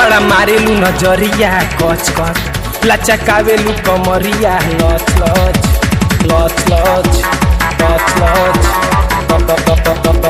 बड़ा मारेलू नजरिया कच कच लचकावेलू कमरिया लच लच लच लच लच लच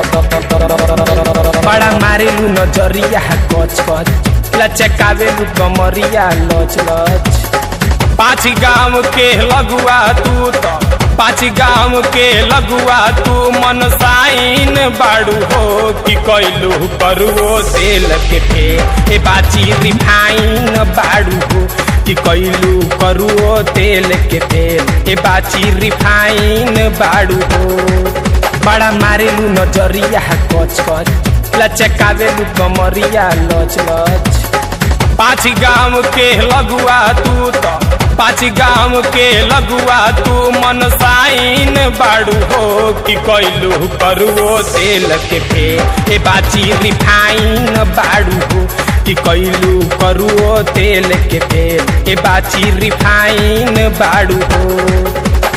बड़ा मारेलू नजरिया कच कच लचकावेलू कमरिया लच लच पाँच गांव के लगुआ तू तो पाँच गांव के लगुआ तू मन साइन बाड़ू हो कि कैलू करुओ तेल के फे ए बाची रिफाइन बाड़ू हो कि कैलू करुओ तेल के फेल ए बाची रिफाइन बाड़ू हो बड़ा मारेलू नजरिया कच कच लचकावेलू कमरिया लच लच पाँच गांव के लगुआ तू तो पाँच गांव के लगुआ तू मन साइन बाड़ू हो कि कैलू करुओ तेल के फे ए बाची रिफाइन बाड़ू हो कि कैलू करुओ तेल के फेल ए बाची रिफाइन बाड़ू हो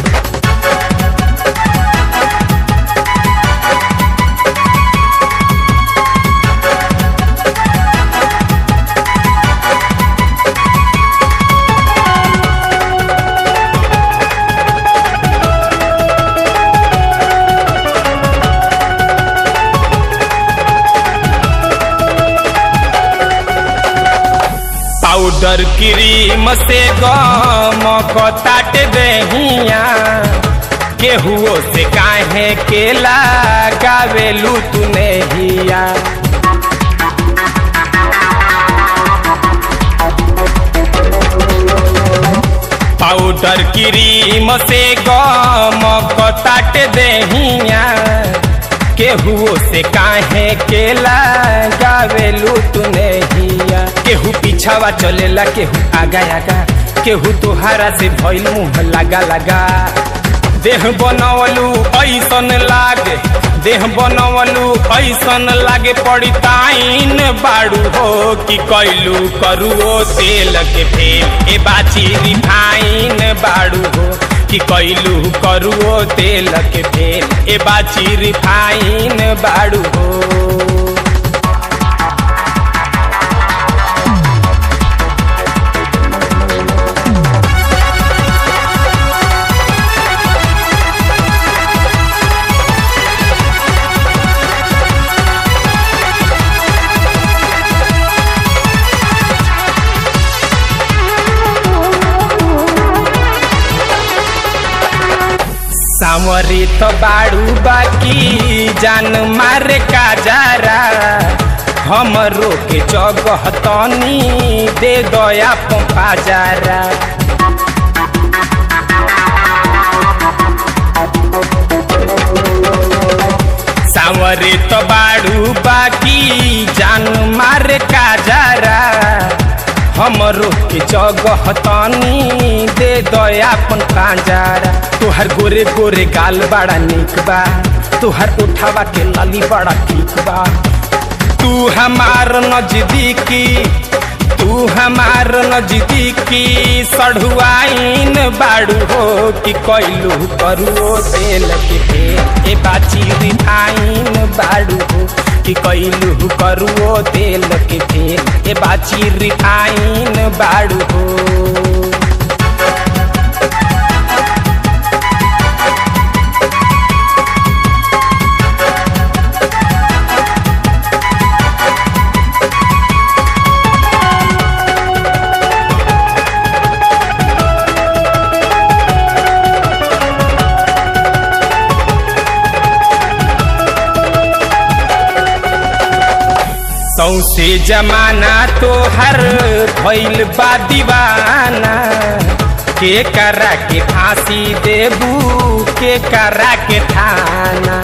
पाउडर क्रीम से गम कताट दहिया केहुओ से काहे केला गावेलू तू नहिया पाउडर क्रीम से गम कताट दहिया केहुओ से काहे केला गावेलू तू नहिया केहू पीछावा चलेला केहू आगा आगा केहू तोहारा से भइल मुंह लगा लगा देह बनवलू ऐसन लागे देह बनवलू ऐसन लागे पड़ी ताइन बाड़ू हो कि कैलू करुओ तेल के फेल ए बाची रिफाइन बाड़ू हो कि कैलू करुओ तेल के फेल ए बाची रिफाइन बाड़ू हो सामरी तो बाड़ू बाकी जान मारे का जारा हमरो के जगह तनी दे दया पंपा जारा सामरे तो बाड़ू बाकी जान मारे का जारा हमरो के जगह तनी दे दया अपन कांजारा तोहर गोरे गोरे गाल बड़ा निक बा तोहर उठावा के लाली बड़ा ठीक बा तू हमार नजदीकी तू हमार नजदीकी सढ़ुआइन बाड़ू हो कि कैलू करुओ तेल के फेल ए बाची रिफाइन बाड़ू हो कि कैलू करुओ तेल के फेल ए बाची रिफाइन बाड़ू हो सौसे जमाना तो हर भइल बा दीवाना के करा के फांसी देबू के करा के थाना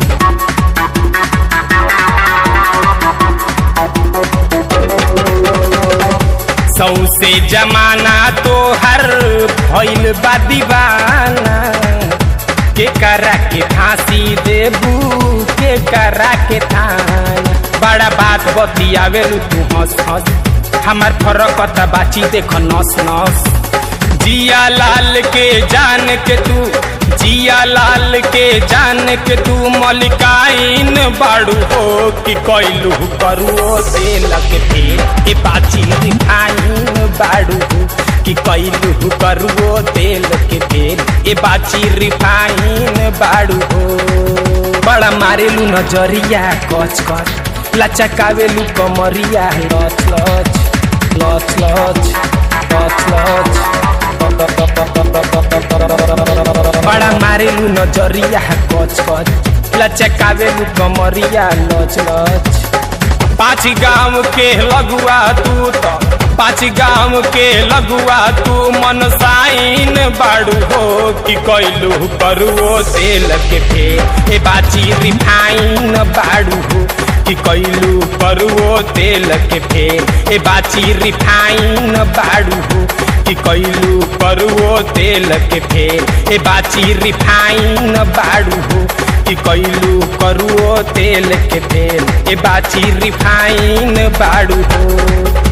सौसे जमाना तो हर भइल बा दीवाना के करा के फांसी देबू के करा के थाना बड़ा बात बतियावेलू तू हंस हंस हमार फरक बाची देख नस नस जिया लाल के जान के तू जिया लाल के जान के तू मलिकाइन बाड़ू हो कि कैलू करुओ तेल के फेर ए बाची रिफाइन बाड़ू हो कि कैलू करुओ तेल के फेर ए बाची रिफाइन बाड़ू हो बड़ा मारेलू नजरिया कच कच लचकावेलू कमरिया लच लच लच लच लच लच बड़ा मारेलू नजरिया कच कच लचकावेलू कमरिया लच लच पाँच गाँव के लगुआ तू तो पाँच गाँव के लगुआ तू मन साइन बाड़ू हो कि कैलू करुओ तेल के फेर ए बाची रिफाइन बाड़ू हो कि कैलू करुओ तेल के फेर ए बाची रिफाइन बाड़ू हो कि कैलू करुओ तेल के फेर ए बाची रिफाइन बाड़ू हो कि कैलू करुओ तेल के फेर ए बाची रिफाइन बाड़ू हो